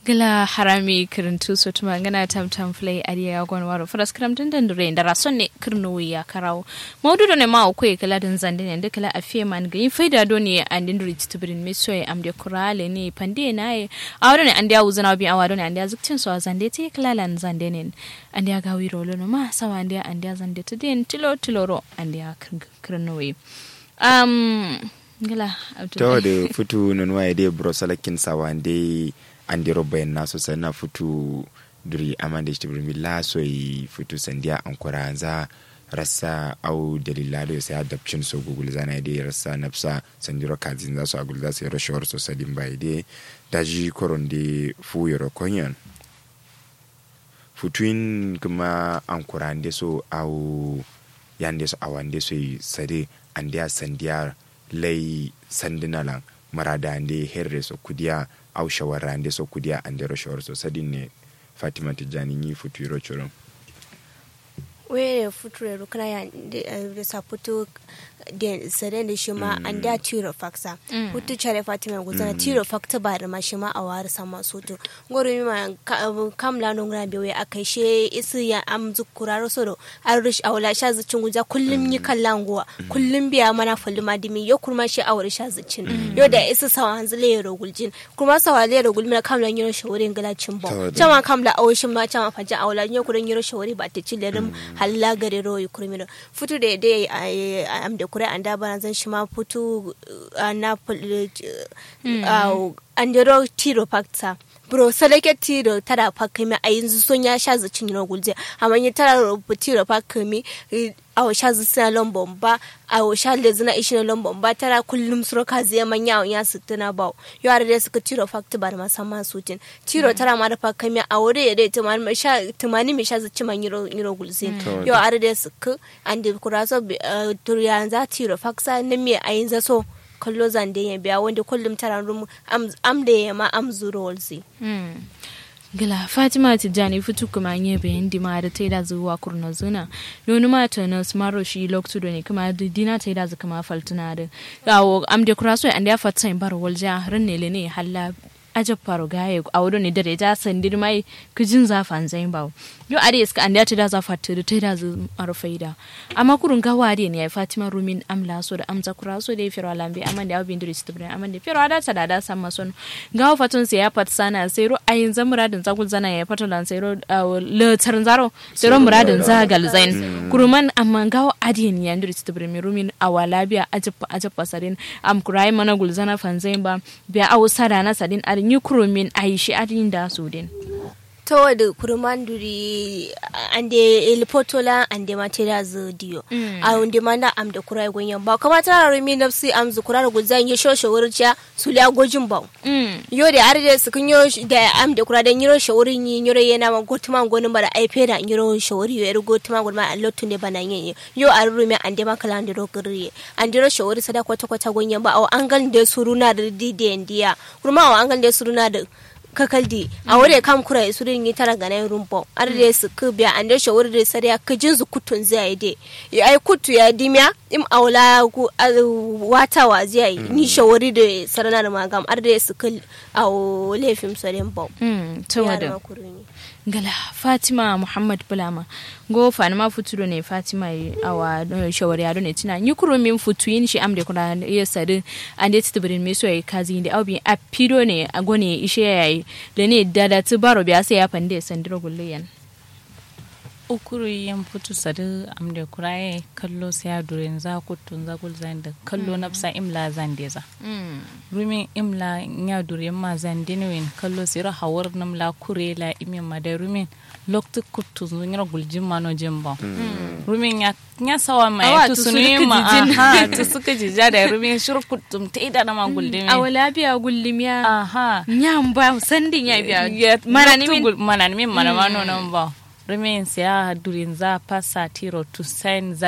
gila harami kirintu so tuma ngana tam tam play ariya gon waro faras kram den den re ndara sonne kirno ya karawo mawdu do ne ma ko e kala den zande ne de kala afie man ga yin faida do ne and den rit to brin meso e am de kurale ne pande na e awdo ne ande awuzana bi awado ne ande azuktin so zande te kala lan zande ne ande ga wiro lo no ma sawa ande ande zande to den tilo tiloro ande kirno we um gila to da futu non waye de brosalakin sawande andi robben naso sana futu duri amande shtibri mi laso yi futu sandiya ankura za rasa au dalila da sai adaption so google zana de rasa nafsa sandiro kazin za su agul za su yaro shawar so sadin bai de daji koron de fu yoro konyon futuin kuma ankura ande so au yande so awande so yi sade andiya sandiya lay sandinalan marada ande herre so kudiya aw shawara ande so kudiya ande ro shawar so sadinne fatima tijani ni futuro choron were futuro kana ya da sa puto da sare da shi ma an da tiro faksa puto chare fatima guzana tiro fakta ba da ma shi ma a wari sama soto ngoro mi ma kam la no ngana bewe akai she isu ya am zukuraro soro arish awla sha zucin guja kullum yi kallan guwa kullum biya mana fulma dimi yo kurma shi awri sha zucin yo da isu sawa hanzule yaro guljin kuma sawa le yaro gulmina kam la yaro shawurin galacin bo chama kam la awshin ma chama faja awla yo kurin yaro shawuri ba ta ci lerim halla gare ro yi kurmino futu da dai am da kure an da bana zan shi ma futu na an da tiro fakta bro salake tiro tara fakami a yanzu son ya sha zucin yaro gulje amma ya tara rubu tiro fakami awo sha zina lombon ba awo sha le zina ishi na lombon ba tara kullum suro ka zai manya ya sittina ba yo are da suka tiro fakti bar musamman sutin tiro tara ma da fakami a wuri ya dai tumani mai sha tumani mai sha zuci man yiro yiro gulzin yo are da suka an da kuraso turiyan za tiro faksa na me ayin zaso kallo zande ya biya wanda kullum tara rum am da ya ma am zuro walzi gila fatima tijjani fitu kuma nye bayan dima da ta yi da zuwa kurna zuna nonu ma ta na smaro shi loktu da ne kuma dina ta yi da zuka ma faltuna da yawo am de kuraso an da fatsa in bar walja ran ne le ne halla ajab faro gaye a wurin ne dare ja sandir mai kijin zafan zain bawo yo are iska an da ta da zafa ta da ta da zu arfaida amma kurun ga wari ne ya fatima rumin amla so da amza kura so da firo lambe amma da abin diri stibrin amma da firo da ta da da san mason ga fatun sai ya fat sana sai ro ayin za muradin za zana ya fatu lan sai ro le tarin zaro sai ro muradin za gal zain kuruman amma ga adin ya diri stibrin mi rumin awala biya ajab ajab pasarin am kurai mana gulzana fanzain ba biya awu sada na sadin arin yi kurumin aishi adin da su din ta wadda kurmanduri ande ilpotola ande matera zo diyo a wanda manda am da kurai gonyan ba kuma tara rumi nafsi am zu kurar guzan ya shoshe wurciya su liya gojin ba yo da har da su kunyo da am da kurai da yiro shawurin yi yiro yana ma gotuma gonin bara aife da yiro shawuri yo yiro gotuma gonin ma allotu ne bana yin yo a rumi ande ma kala ande rogiri ande ro shawuri sada kwata kwata gonyan ba an gal da suruna da didiyan diya kuma an gal da suruna da kakaldi a wuri kam kura su rin yi tara ganan rumbo ar da su ku biya an da shawar da sariya ka jin zu kutun zai de ya ai kutu ya dimya im aula ku wata wa zai ni shawari da sarana da magam ar da su ku a lefim sarin bo to wada gala fatima muhammad bulama go fani ma futuro ne fatima awa shawari ado ne tina yi kuro min futu yin shi amde kuna ya sadu an da titibirin me so ya kazi da aubi a pido ne a gone ishe ya yi da ne da da tu baro biya sai ya fande sandiro gulliyan ukuru yin futu sadu amde kuraye kallo sai ya durin za kutun za kul zan da kallo nafsa imla zan deza rumin imla ya durin ma zan dinwin kallo sai ra hawar namla kurela imin ma da rumin loktu kutun zun yara guljin ma no jimba rumin ya nya sawa ma ya tusunu ma aha tu suka jija da rumin shuruf kutum ta ida na ma guldin awala biya gullim ya aha nyamba sandin ya biya mana ni min mana ni min mana ma no nan ba Remains ya durin za pasa tiro to sign za